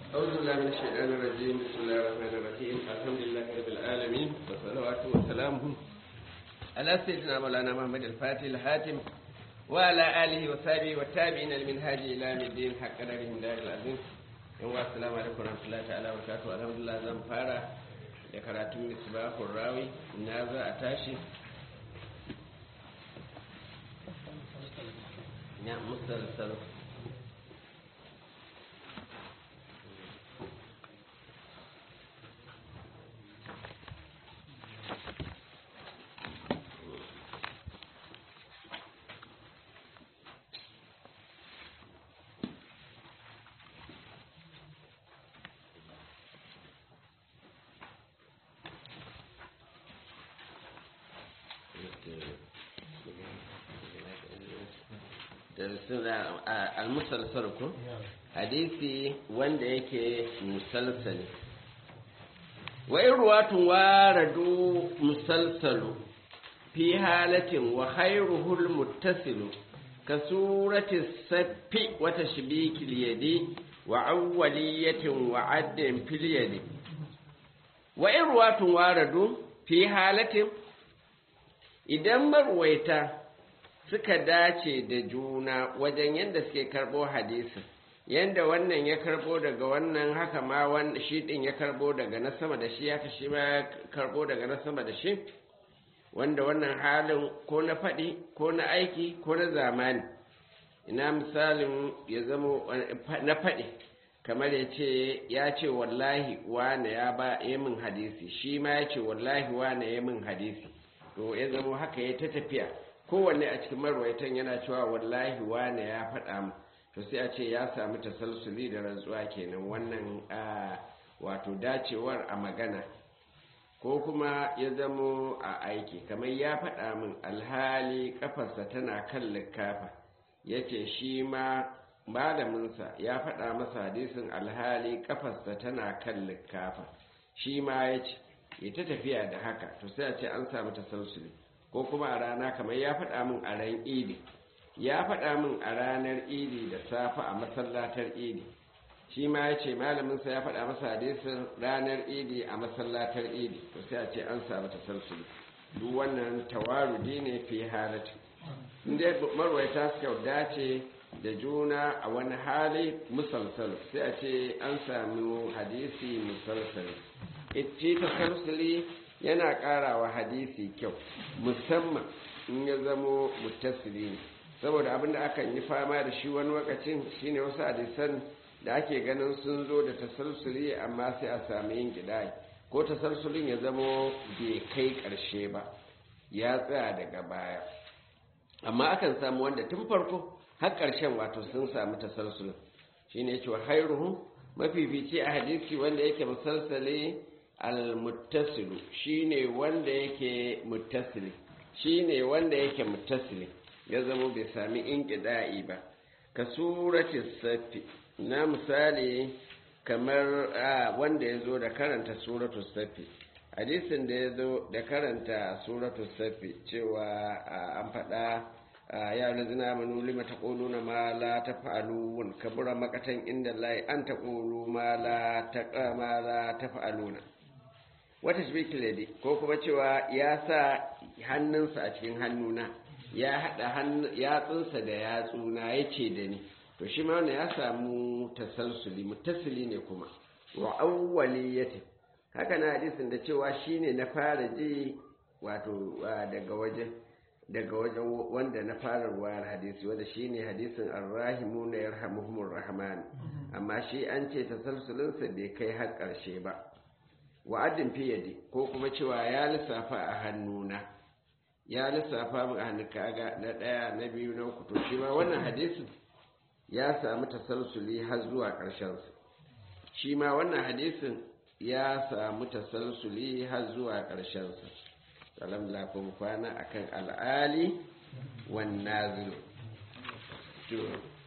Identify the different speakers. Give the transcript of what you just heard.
Speaker 1: أعوذ بالله من الشيطان الرجيم بسم الله الرحمن الرحيم الحمد لله رب العالمين والصلوات والسلام على سيدنا مولانا محمد الفاتح الحاتم وعلى آله وصحبه والتابعين المنهاج إلى يوم الدين حق قدرهم دار العظيم يوم السلام عليكم ورحمة الله تعالى وبركاته الحمد لله زم فارا لكراتم مصباح الراوي نازا أتاشي نعم مسلسل al-musalsal ko hadisi wanda yake musalsali wa in ruwatun waradu musalsalu fi halatin wa khairuhul muttasilu ka surati saffi wa tashbikil yadi wa awwaliyatin wa addin fil yadi wa in ruwatun waradu fi halatin idan marwaita suka dace da juna wajen yadda suke karɓo hadisin yadda wannan ya karɓo daga wannan haka ma shi ɗin ya karɓo daga na sama da shi haka shi ma ya karɓo daga na sama da shi wanda wannan halin ko na faɗi ko na aiki ko na zamani ina misalin ya zama na faɗi kamar ya ce ya ce wallahi wane ya ba ya min hadisi shi ma ya ce wallahi wane ya min hadisi to ya zama haka ya ta tafiya kowanne a cikin marwaitan yana cewa wallahi wane ya faɗa mu to sai a ce ya sami tasalsuli da rantsuwa kenan wannan wato dacewar a magana ko kuma ya zamo a aiki kamar ya faɗa min alhali kafarsa tana kan likafa ya ce shi ma malaminsa ya faɗa masa hadisin alhali kafarsa tana kan likafa shi ma ya ce ya ta tafiya da haka to sai a ce an sami tasalsuli ko kuma a rana kamar ya faɗa min a ran idi ya faɗa min a ranar idi da safe a masallatar idi shi ma ya ce malaminsa ya faɗa masa hadisin ranar idi a masallatar idi to sai a ce an samu tasalsuli duk wannan tawarudi ne fi halatu inda marwaita suka dace da juna a wani hali musalsal sai a ce an samu hadisi musalsal ita tasalsuli yana ƙara wa hadisi kyau musamman in ya zamo mutasili ne saboda abinda akan yi fama da shi wani lokacin shine wasu hadisan da ake ganin sun zo da tasalsuli amma sai a sami yin gidai ko tasalsulin ya zamo bai kai ƙarshe ba ya tsaya daga baya amma akan samu wanda tun farko har ƙarshen wato sun samu tasalsulin shine yake wa hairuhu mafifici a hadisi wanda yake musalsali al-muttasilu shine wanda yake muttasili shine wanda yake muttasili ya zama bai sami inqida'i ba ka surati safi na misali kamar wanda ya zo da karanta suratu safi hadisin da ya zo da karanta suratu safi cewa an faɗa ya lazina manu lima ta na ma la ta fa'alun kabura makatan inda lai an ta ƙulu ma la ta fa'aluna wata shibikilade ko kuma cewa ya sa hannunsa a cikin hannuna ya haɗa yatsunsa da yatsuna ya ce da ni to shi ma ya samu tasalsuli mutasili ne kuma wa awwaliyati haka na hadisin da cewa shine na fara ji wato daga wajen daga wajen wanda na fara ruwayar hadisi wanda shine hadisin arrahimu na yarhamuhumur rahman amma shi an ce tasalsulinsa bai kai har ƙarshe ba wa'adin fiyade ko kuma cewa ya lissafa a hannuna ya lissafa min a hannu kaga na ɗaya na biyu na uku to shi ma wannan hadisin ya samu tasalsuli har zuwa ƙarshensa shi ma wannan hadisin ya samu tasalsuli har zuwa ƙarshensa salam lafin kwana akan al'ali wan nazilu